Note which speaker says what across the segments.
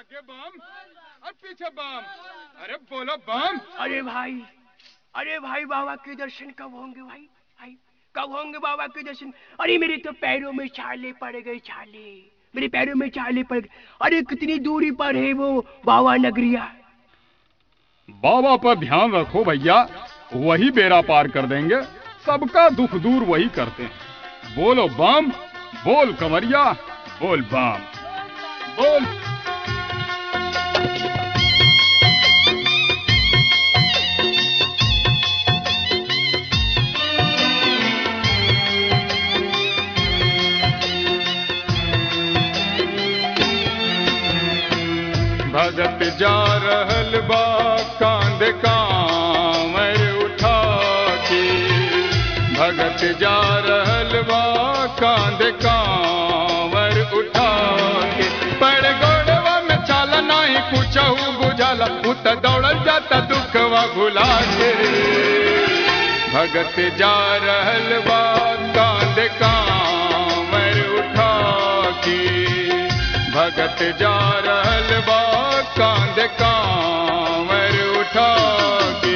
Speaker 1: आगे बम और पीछे बम अरे बोलो बम
Speaker 2: अरे भाई अरे भाई बाबा के दर्शन कब होंगे भाई भाई कब होंगे बाबा के दर्शन अरे मेरे तो पैरों में छाले पड़ गए छाले मेरे पैरों में छाले पड़ गए अरे कितनी दूरी पर है वो बाबा नगरिया
Speaker 1: बाबा पर ध्यान रखो भैया वही बेड़ा पार कर देंगे सबका दुख दूर वही करते हैं बोलो बम बोल कमरिया बोल बम बोल भगत जा रहल बा कांध कांवर उठा के भगत जा रहल बा कांध कांवर उठा के पड़ गोड़वा में चाला नहीं कुछ बुझाला उत दौड़ल जाता दुखवा भुला के भगत जा रहल बा कांध कांवर उठा के भगत जा रहल बा कांध कांवर उठा के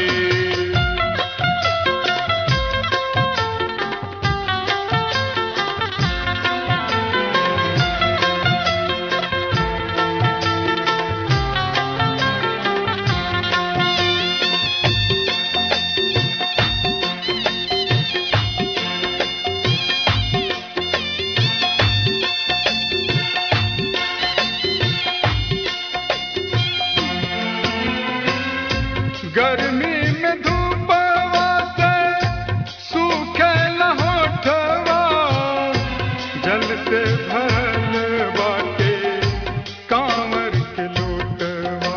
Speaker 1: गर्मी में धूपवा से सूखे न होठवा जल से भरल बाटे कांवर के लोटवा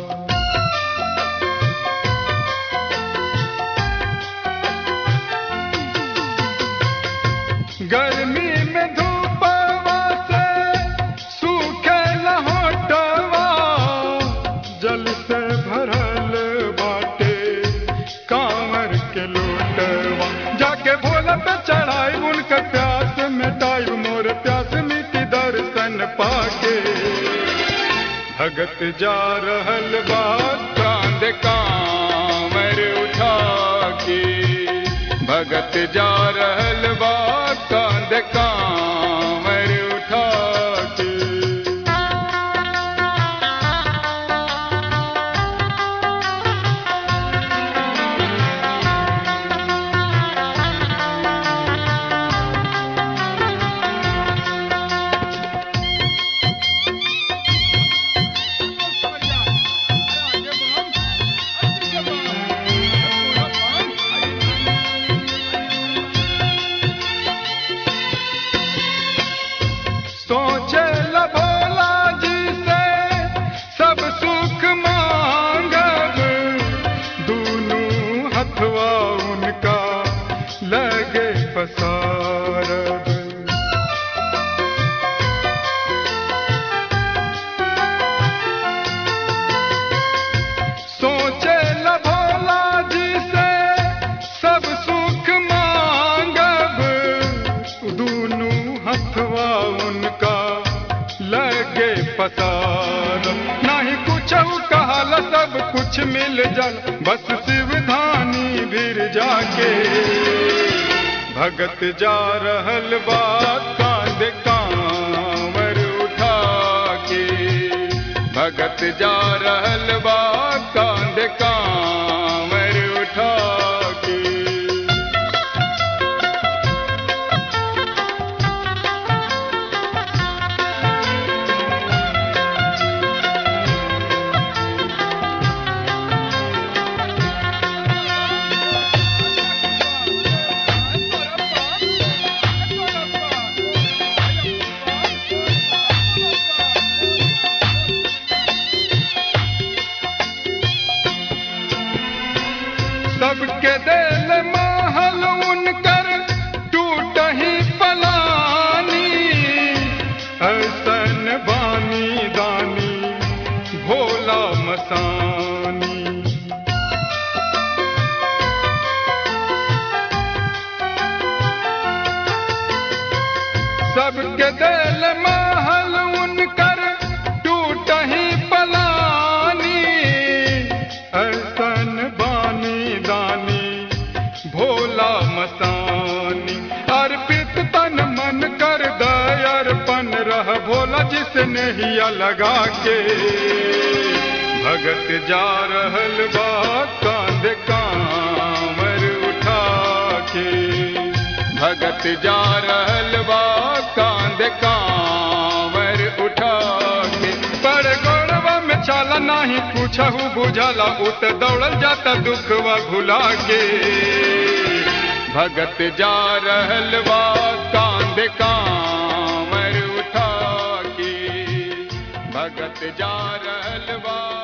Speaker 1: गर्मी में धूपवा से सूखे न होठवा जल से भरल बाटे कांवर के लोटवा जाके भोला पे चढ़ाई उनका प्यास मिटाई मोर प्यास मिटी दर्शन पाके भगत जा रहल बा कांध कांवर उठा के भगत जा रहल बा कांध कांवर उठा के सोचे ल भोला जी से सब सुख मांगब दूनू हथवा उनका लगे पसारब सोचे ल भोला जी से सब सुख मांगब दूनू हथवा उनका लगे पसार नहीं कुछ कहल सब कुछ मिल जल बस शिवधानी भीर जाके भगत जा रहल बा कांध कांवर उठा के भगत जा रहल बा कांध कांवर उठा के सबके दिल महल उनकर टूट ही पलानी ऐसन बानी दानी भोला मसानी सबके दिल महल उनकर टूट ही नहिया लगा के भगत जा रहल बा कांध कांवर उठा के भगत जा रहल बा कांध कांवर उठा के पर गौरवा में चाला नाही पूछहु बुझला उत दौड़ल जाता दुखवा भुला के भगत जा रहल बा कांध कांवर उठा के भगत जा रहल बा